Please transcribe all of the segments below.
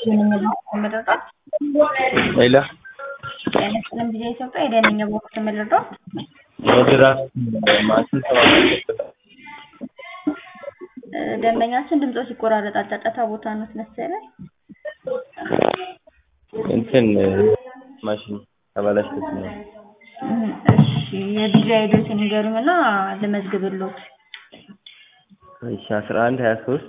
የምንረዳው ሌላ ጤናችንም ጊዜ ኢትዮጵያ የደንኛ ቦክስ የምንረዳው የድራፍት ማሽን ተባለ ደንበኛችን ድምፆ ሲቆራረጥ ጫጫታ ቦታ ነው መሰለኝ። እንትን ማሽን ተበላሽቶት ነው። እሺ የዲጂ አይዶትን ይገሩኝና ልመዝግብሎት። እሺ አስራ አንድ ሀያ ሶስት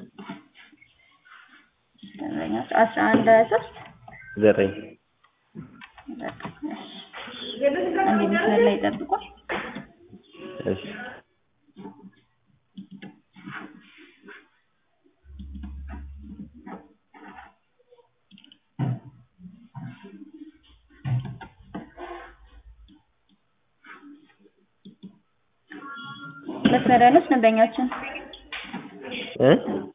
ደንበኛችን አስራ አንድ ሀያ ሶስት ዘጠኝ አንድ መስመር ላይ ይጠብቋል። እሺ መስመር ላይ ነች ደንበኛችን እ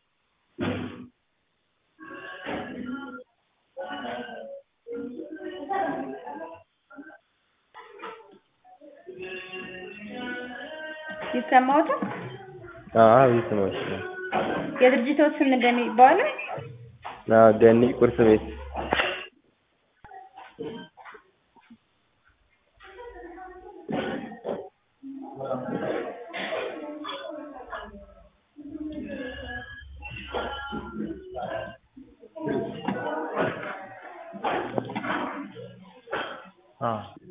ይሰማዎታል? አዎ ይስማሽ የድርጅቶች ስም ምንድን ነው የሚባለው? አዎ ገኒ ቁርስ ቤት አዎ